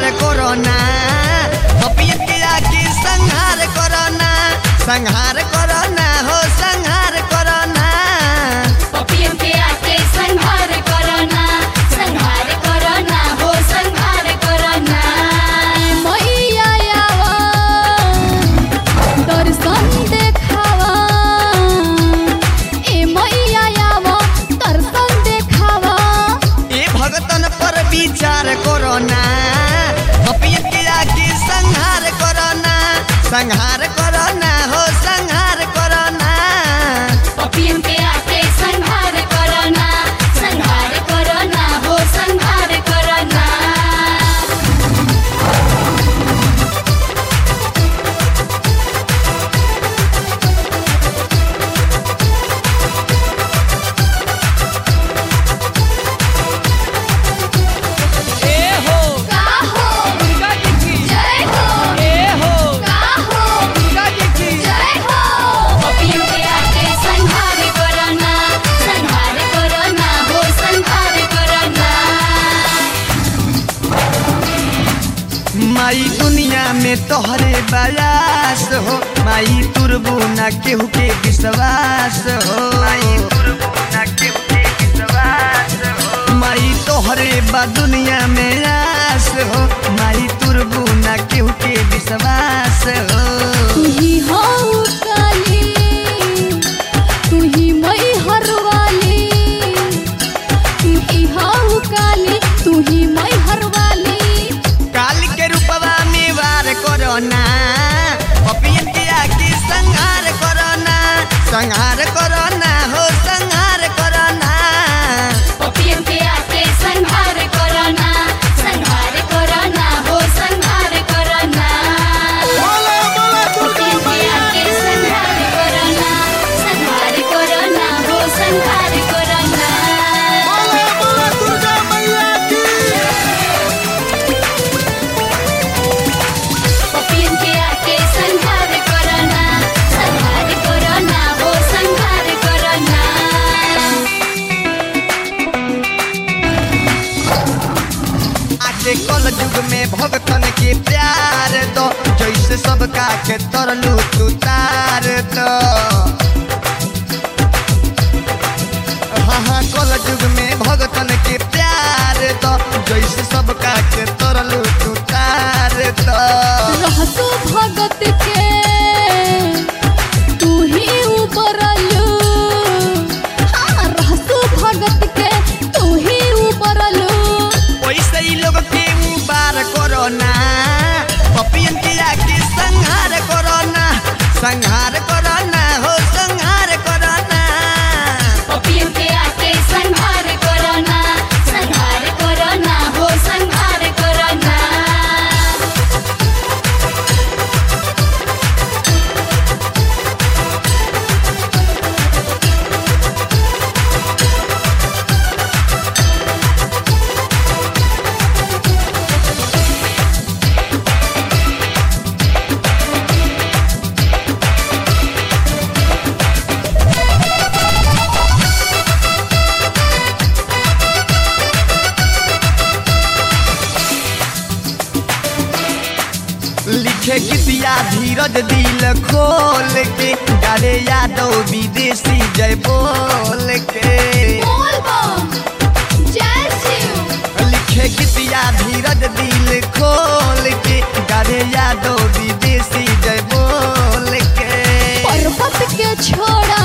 corona पपियन के आके संहार कोरोना संहार कोरोना हो संहार कोरोना पपियन के आके संहार कोरोना संहार कोरोना हो संहार कोरोना मैया आवा दर्शन देखावा ए मैया आवा दर्शन देखावा ए भगतन पर विचार कोरोना पपियन के आके संहार कोरोना संहार कोरोना हो संहार कोरोना पपियन के आके संहार कोरोना संहार कोरोना हो संहार कोरोना का हो जय हो का हो जय हो पपियन के आके संहार कोरोना संहार कोरोना हो संहार कोरोना माई दुनिया में तोहरे बयास हो माई तुरबू ना केहू के विश्वास हो माई तुरबू ना केहू के विश्वास हो माई तोहरे बा दुनिया में आस हो माई तुरबू ना केहू के विश्वास हो तू ही हो काली तू ही मई हरवाली तू ही हो काली तू ही मई हरवाली काल के रूपवा में वार कोरोना पपियन के आके संहार कोरोना संहार कोरोना हो संहार कोरोना पपियन के आके संहार कोरोना संहार कोरोना हो संहार कोरोना पपियन के आके संहार कोरोना संहार कोरोना हो संहार कोरोना पपियन के आके संहार कोरोना संहार कोरोना हो संहार कोरोना आके कल युग में भगतन के प्यार दो जैसे सबका के तरलू तू तार दो हाँ हाँ कल युग में भगतन के प्यार दो जैसे सबका के तरलू तू तार दो रहसु भगत के तू ही उबरलू हाँ रहसु भगत के तू ही उबरलू वैसे ही लोग के बार कोरोना पपियन के आके संहार कोरोना संहार कोरोना हो संहार कोरोना पपियन के आके संहार कोरोना संहार कोरोना हो संहार कोरोना लिखे गीतिया धीरज दिल खोल के गारे यादव विदेशी जय बोल के बोल बम जय शिव लिखे गीतिया धीरज दिल खोल के गारे यादव विदेशी जय बोल के पर्वत के छोड़ा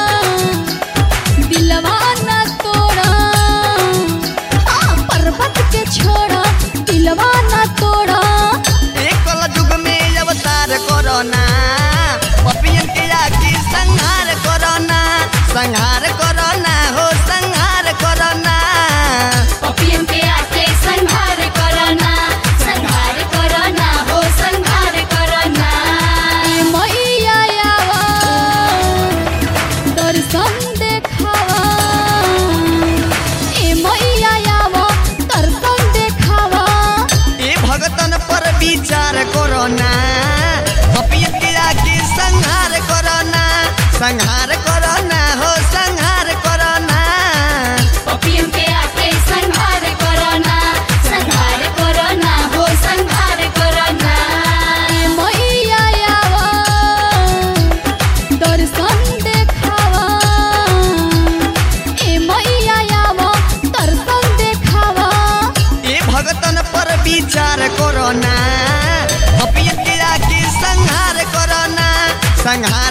दिलवा न तोड़ा हाँ पर्वत के छोड़ा दिलवा न तोड़ा एक युग में अवतार कोरोना पपियन के आके संहार कोरोना संहार कोरोना हो संहार कोरोना पपियन के आके संहार कोरोना संहार कोरोना हो संहार कोरोना ए मैया आवा दर्शन देखावा ए मैया आवा दर्शन देखावा ए भगतन पर विचार कोरोना पपियन के आके संहार कोरोना संहार कोरोना हो संहार कोरोना पपियन के आके संहार कोरोना संहार कोरोना हो संहार संहार